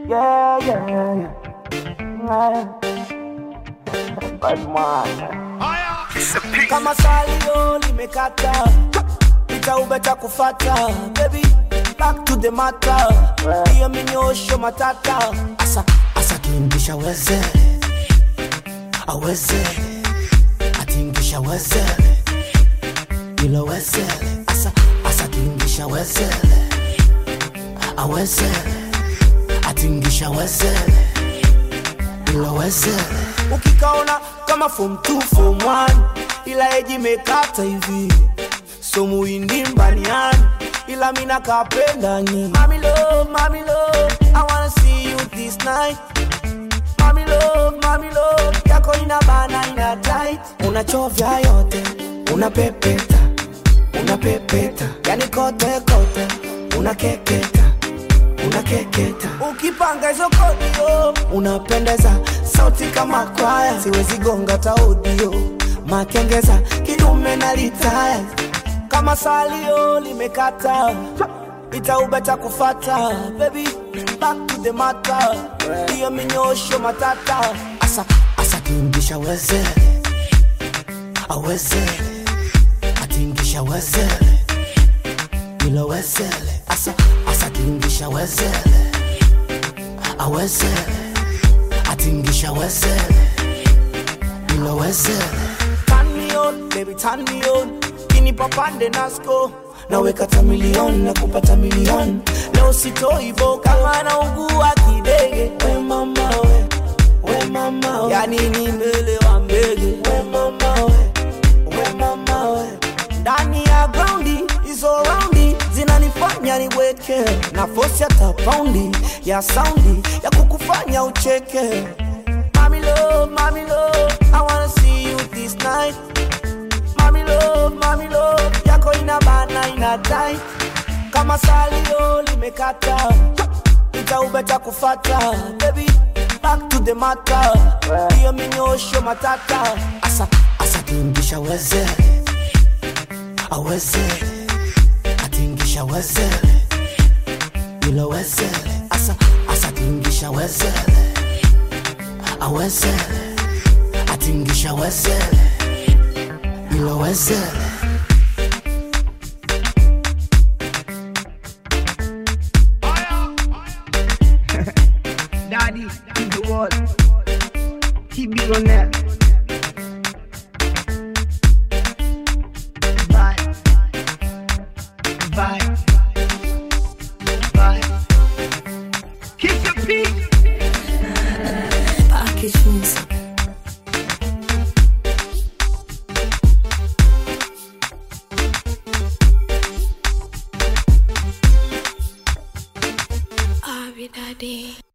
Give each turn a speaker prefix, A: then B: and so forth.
A: Yeah, yeah, yeah. Bad man.
B: kama salio limekata itaubeta kufata baby back to the matter hiyo minyosho matata asa asa tingisha weze aweze atingisha weze ilo weze asa asa tingisha weze aweze atingisha weze ilo weze ukikaona kama form 2 form 1 ila eji mekata hivi so muindi mbaniani ila mina kapenda nyi mami love, mami love, I wanna see you this night Mami love, mami love, yako ina bana ina tight unachovya yote unapepeta unapepeta yani kote kote unakeketa unakeketa ukipanga hizo kodio unapendeza sauti kama kwaya siwezi gonga taudio makengeza kidume na litaya kama salio limekata itaubeta kufata baby back to the matter hiyo minyosho matata asa asa tingisha weze aweze atingisha wezele ilo wezele asa asa tingisha wezele awezele atingisha wezele ilo wezele turn me on baby turn me on kini papande nasko naweka tamilion na kupata milion leo sitoivo kama naugua kidege we mama we we mama we yani ni mbele wa mbege we mama we we mama we ndani ya graundi hizo raundi zinanifanya niweke na fosi hata paundi ya saundi ya kukufanya ucheke Mami love, mami love, I wanna see you this night Mami love, mami love, yako ina bana ina tight Kama salio limekata Itaubeta kufata Baby, back to the matter Hiyo minyosho matata Asa, asa tingisha weze Aweze Atingisha weze Ilo weze Asa, asa tingisha weze Aweze Atingisha weze Ilo weze
C: Daddy, keep the wall. Keep it on that. Bye. Bye. Bye. Kiss your feet.
D: Package music. Abi Daddy.